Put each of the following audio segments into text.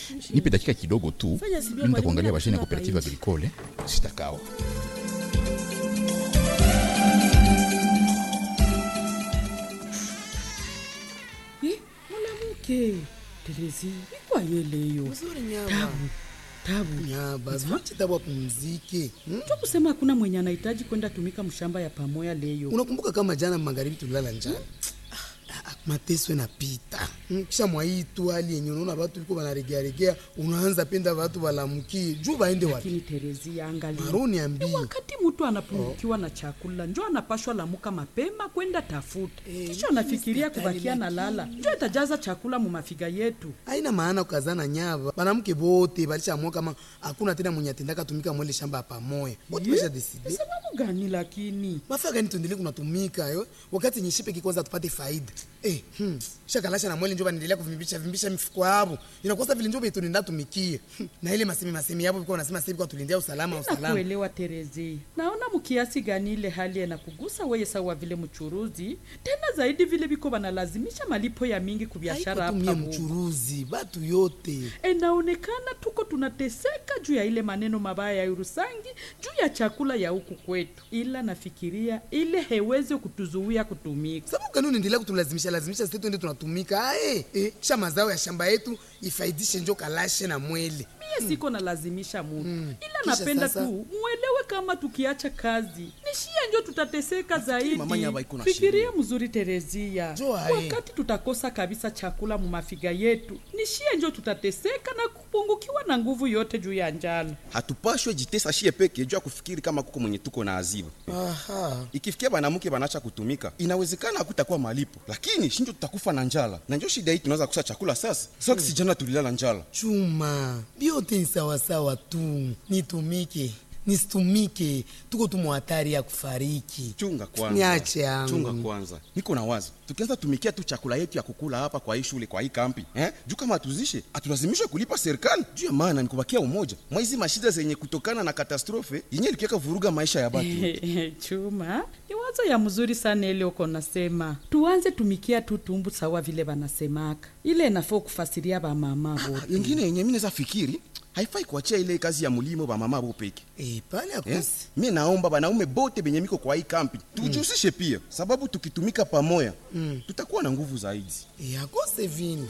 nipe dakika kidogo tu Fanya sibia nenda mwalimu, kuangalia basheni ya hakuna cooperative painji. agricole sitakawa Eh, mwanamke Terezi, ikwa yeleyo Mzuri nyaba. tabu tabu Nyaba, ziwache tabu apumzike. Hmm? tu kusema hakuna mwenye anahitaji kwenda tumika mshamba ya pamoya leyo Unakumbuka kama jana magharibi tulilala njana? Ah, ah, mateso yanapita Hmm, kisha mwaitu hali yenye unaona watu liko wanaregearegea, unaanza penda watu walamukie juu waende wapi? lakini Terezi angalia Maroni ambii wakati mtu anapungukiwa na chakula njo anapashwa lamuka mapema kwenda tafuta Eh, kisha anafikiria mimi kubakia na lala njo itajaza chakula mu mafiga yetu haina maana kukazana nyava. Banamke bote balishaamua kama hakuna tena mwenye atendaka tumika mwele shamba pamoya. Bote basha decide. sababu gani lakini mafaa gani tuendelee kunatumika yo wakati yenye shipe kikwanza tupate faida eh, hmm. shakalasha na mwele njo banaendelea kuvimbisha vimbisha mifuko yabo inakosa vile njo betunenda tumikie hmm. na ile masemi masemi yabo biko nasema sasa kwa tulindia usalama usalama nakuelewa Terezi, naona mkiasi gani ile hali inakugusa weye sawa vile mchuruzi, tena zaidi vile biko banalazimisha malipo ya mingi kubiashara Haiko tu hapa mie mu mchuruzi batu yote inaonekana tuko tunateseka juu ya ile maneno mabaya ya Urusangi juu ya chakula ya huku kwetu, ila nafikiria ile hewezi kutuzuia kutumika. sababu gani unaendelea kutulazimisha lazimisha sisi tuende tunatumika ae eh, kisha mazao ya shamba yetu ifaidishe njo kalashe na mwele Mie siko nalazimisha mutu ila Kisha napenda sasa- tu muelewe kama tukiacha kazi nishia njo tutateseka zaidi. mama Nyaba iko na Fikiria mzuri Terezia, Jo, ae. wakati tutakosa kabisa chakula mu mafiga yetu nishie njo tutateseka na kupungukiwa na nguvu yote juu ya njala. hatupashwe jitesa shie peke juu ya kufikiri kama kuko mwenye tuko na aziba aha ikifikia banamuke banacha kutumika inawezekana hakutakuwa malipo lakini shinjo tutakufa na njala na njo shida hii tunaweza kusa chakula sasa sasa si jana tulilala njala chuma biote ni sawasawa tu nitumike nisitumike tuko tu muhatari ya kufariki chunga kwanza Niache yangu. chunga kwanza niko na wazo tukianza tumikia tu chakula yetu ya kukula hapa kwa hii shule kwa hii kampi eh? juu kama hatuzishe hatulazimishwe kulipa serikali juu ya maana ni kubakia umoja mwa hizi mashida zenye kutokana na katastrofe yenye ilikiaka vuruga maisha ya batu Chuma, ni wazo ya mzuri sana ile uko nasema. Tuanze tumikia tu tumbu sawa vile banasemaka. Ile inafaa kufasiria ba mama wote. yengine yenye mi naweza fikiri haifai kuachia ile kazi ya mulimo ba mama bo peke e, pale Eh? akosi mi naomba banaume bote benye miko kwa hii kampi tujihusishe pia sababu tukitumika pamoja tutakuwa na nguvu zaidi e, akose vini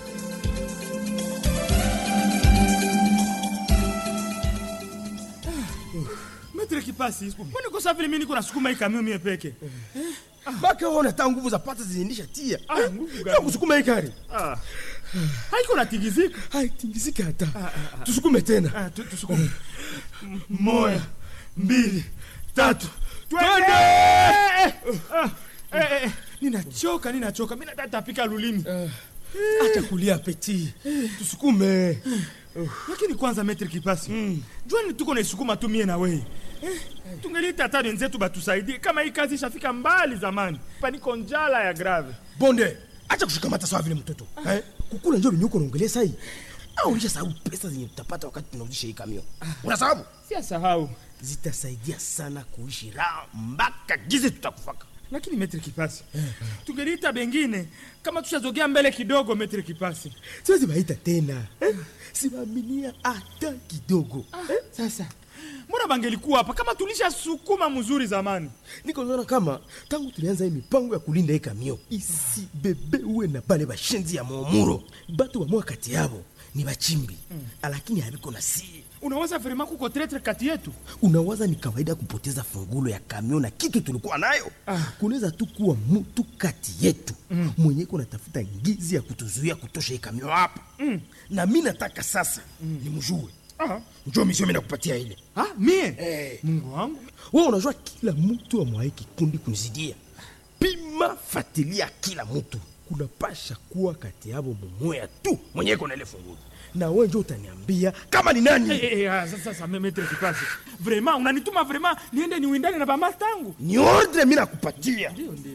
Metre kipasi, mbona kosa vile mimi niko nasukuma hii kamio mie peke? bake ona ta nguvu za pata zinaendisha tia Ah, Eh, nguvu ya gani? kusukuma hii gari Ah. Haiko natigizika. haitingizike hata tusukume tena Ah, tu- tusukume. M- Moja, mbili, tatu. Twende! Ah, eh, eh, Ninachoka, ninachoka. Mimi nataka tapika lulimi. acha kulia peti tusukume Lakini kwanza metre kipasi. Jwani tuko naisukuma tu mie na wewe. Tungelita hata wenzetu batusaidie kama hii kazi ishafika mbali zamani. Paniko njala ya grave. bonde acha kushikamata sawa vile mtoto eh? kukula njo vinyuko naongelea sai au ulisha sababu pesa zenye tutapata wakati tunauzisha hii kamio una sababu Si asahau. zitasaidia sana kuishi raha mpaka gize tutakufaka lakini metre kipasi tungeliita bengine kama tushazogea mbele kidogo metre kipasi siwezi baita tena eh? siwaaminia hata kidogo eh? sasa mbona bangelikuwa hapa kama tulishasukuma mzuri zamani niko naona kama tangu tulianza hii mipango ya kulinda hii kamio isibebewe na bale bashenzi ya momuro batu bamwa kati yabo ni bachimbi mm. lakini habiko na siri unaweza vrema kuko tretre kati yetu unawaza ni kawaida kupoteza fungulo ya kamio na kitu tulikuwa nayo ah. kunaweza tu kuwa mtu kati yetu mm. mwenye kunatafuta ngizi ya kutuzuia kutosha hii kamio hapa mm. na mi nataka sasa mm. nimjue ah. njo misio mi nakupatia ile ah, mie hey. mungu wangu wewe unajua kila mtu amwaye kikundi kunizidia pima fatilia kila mtu kunapasha kuwa kati yabo mumoya tu mwenye kona ile fungulo na wewe njo utaniambia kama ni nani hey, hey, ah, sasa sasa me- metre kipasi vrema unanituma vrema niende niwindane na bama tangu ni ordre mi nakupatia ndio ndio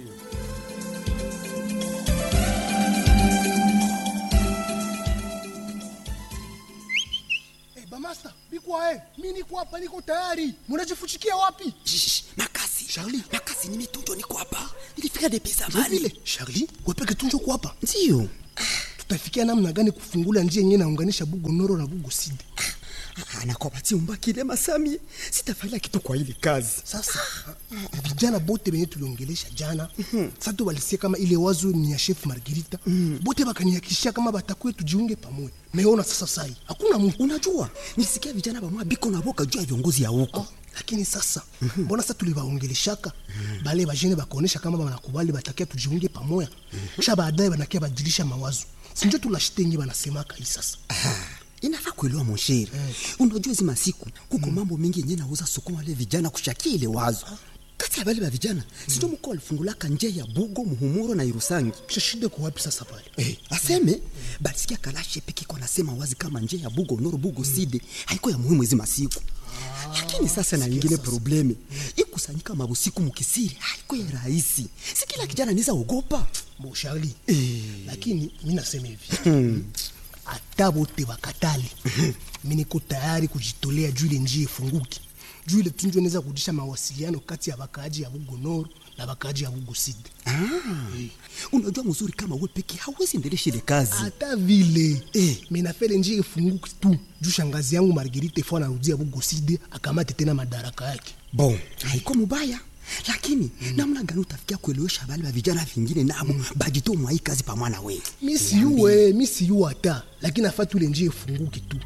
Hey, bamasta bikwae mi niko hapa niko tayari munajifuchikia wapi Shh, makasi Charlie, makasi nimetunjwa niko hapa nilifika depi zamani vile charli wepeke tunjo kwa hapa ndiyo tutafikia namna gani kufungula njia yenyewe naunganisha bugo noro na bugo side anakwabati umbakile masami sitafanya kitu kwa ile kazi sasa vijana bote benye tuliongelesha jana sasa tu walisikia kama ile wazo ni ya chef margarita bote bakanihakikishia kama batakuye tujiunge pamoja meona sasa sai hakuna mtu unajua nilisikia vijana bamwa biko na boka juu ya viongozi ya huko lakini sasa mbona sasa tulivaongeleshaka bale bajene bakaonesha kama banakubali batakia tujiunge pamoja kisha baadaye banakia badilisha mawazo sinjo tulashitengi banasemaka hii sasa inafaa kuelewa monsheri unajua hizi masiku kuko mambo mengi yenye nauza sokoma wale vijana kushakia ile wazo kati ya bale ba vijana sijo mko walifungulaka njia ya bugo muhumuro na irusangi kisha shida kwa wapi sasa pale Eh, aseme balisikia kalashe peke iko nasema wazi kama njia ya bugo noro bugo side haiko ya muhimu hizi masiku lakini sasa na ingine probleme ikusanyika mabusiku mukisiri haiko ya rahisi si kila kijana niza ogopa bo Charlie lakini mi nasema hivi hata bote bakatali mi niko tayari kujitolea juu ile njia ifunguki juu ile tunjwe naweza kurudisha mawasiliano kati ya bakaaji ya bugonoro na bakaaji ya bugo side ah, unajua mzuri kama we peke hawezi endelesha ile kazi hata vile eh, minapele njia ifunguki tu juu shangazi yangu margerite fo anarudia bugo side akamate tena madaraka yake bon haiko mubaya lakini namna gani utafikia kuelewesha bale ba vijana vingine nabo bajito mwa hii kazi pamwana we mi siyuwe mi siyuwe hata lakini afatu ile njia ifunguki tu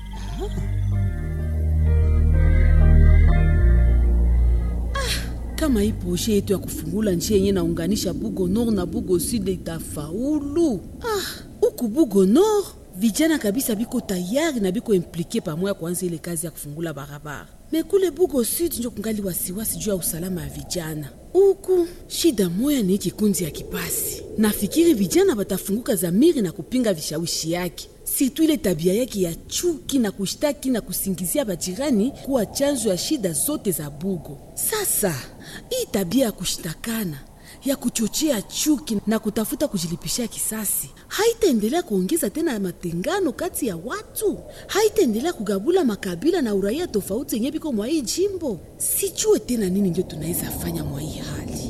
kama hii proje yetu ya kufungula njia yenye naunganisha bugo nord na bugo sud itafaulu ah, huku bugo nord vijana kabisa biko tayari na biko implike pamoja kuanza ile kazi ya kufungula barabara mekule bugo sud njo kungali wasiwasi juu ya usalama ya vijana huku shida moya ni kikundi ya kipasi nafikiri vijana batafunguka zamiri na kupinga vishawishi yake situ ile tabia yake ya chuki na kushtaki na kusingizia bajirani kuwa chanzo ya shida zote za bugo sasa hii tabia ya kushtakana ya kuchochea chuki na kutafuta kujilipishia kisasi haitaendelea kuongeza tena matengano kati ya watu, haitaendelea kugabula makabila na uraia tofauti yenye biko mwa hii jimbo. Sijue tena nini ndio tunaweza fanya mwa hii hali.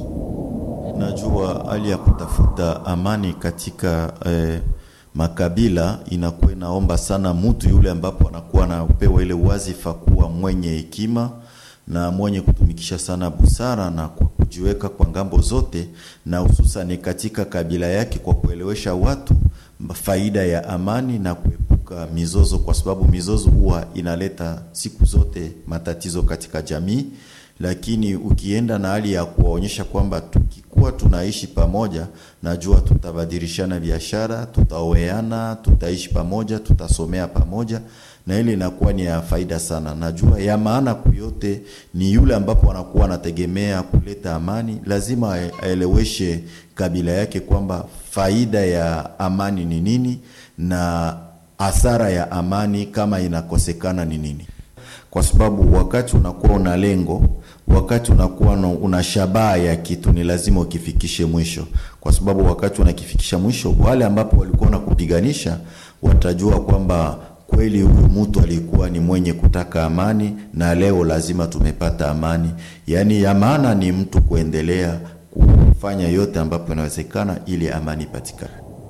Najua hali ya kutafuta amani katika eh, makabila inakuwa inaomba sana mtu yule ambapo anakuwa anapewa ile wazifa kuwa mwenye hekima na mwenye kutumikisha sana busara na kwa kujiweka kwa ngambo zote, na hususani katika kabila yake, kwa kuelewesha watu faida ya amani na kuepuka mizozo, kwa sababu mizozo huwa inaleta siku zote matatizo katika jamii. Lakini ukienda na hali ya kuwaonyesha kwamba tukikuwa tunaishi pamoja, najua tutabadilishana biashara, tutaoeana, tutaishi pamoja, tutasomea pamoja na ile inakuwa ni ya faida sana. Najua ya maana kuyote ni yule ambapo anakuwa anategemea kuleta amani, lazima aeleweshe kabila yake kwamba faida ya amani ni nini na hasara ya amani kama inakosekana ni nini, kwa sababu wakati unakuwa una lengo, wakati unakuwa una shabaha ya kitu, ni lazima ukifikishe mwisho, kwa sababu wakati unakifikisha mwisho, wale ambapo walikuwa nakupiganisha watajua kwamba kweli huyu mtu alikuwa ni mwenye kutaka amani na leo lazima tumepata amani. Yaani ya maana ni mtu kuendelea kufanya yote ambapo inawezekana ili amani ipatikane.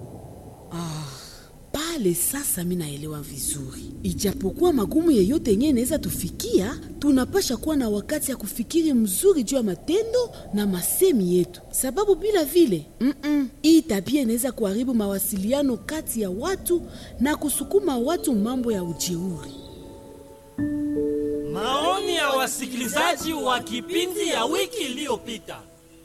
Pale sasa mi naelewa vizuri, ijapokuwa magumu yeyote yenyewe inaweza tufikia, tunapasha kuwa na wakati ya kufikiri mzuri juu ya matendo na masemi yetu, sababu bila vile mm-mm, hii tabia inaweza kuharibu mawasiliano kati ya watu na kusukuma watu mambo ya ujeuri. Maoni ya wasikilizaji wa kipindi ya wiki iliyopita.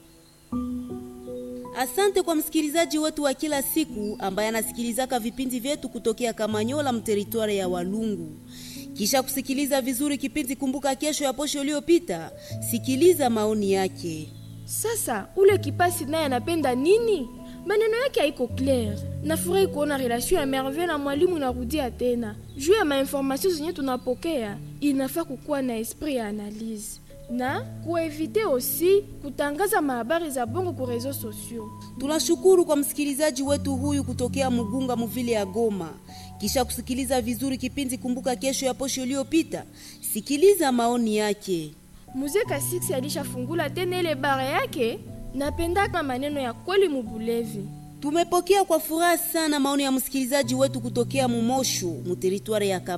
Asante kwa msikilizaji wetu wa kila siku ambaye anasikilizaka vipindi vyetu kutokea Kamanyola mteritwari ya Walungu. Kisha kusikiliza vizuri kipindi Kumbuka Kesho ya posho iliyopita, sikiliza maoni yake. Sasa ule kipasi naye anapenda nini? Maneno yake haiko clair. Nafurahi kuona relation ya Merveille na mwalimu inarudia tena. Juu ya mainformation zenye tunapokea, inafaa kukuwa na esprit ya analyse na kuevite osi kutangaza mahabari za bongo ku reseaux sociaux. Tunashukuru kwa msikilizaji wetu huyu kutokea Mugunga muvile ya Goma. Kisha kusikiliza vizuri kipindi Kumbuka Kesho ya posho iliyopita, sikiliza maoni yake. Mzee Kasiksi alishafungula tena ile bara yake. Napendaka maneno ya kweli mubulevi. Tumepokea kwa furaha sana maoni ya msikilizaji wetu kutokea Mumosho, muteritwari ya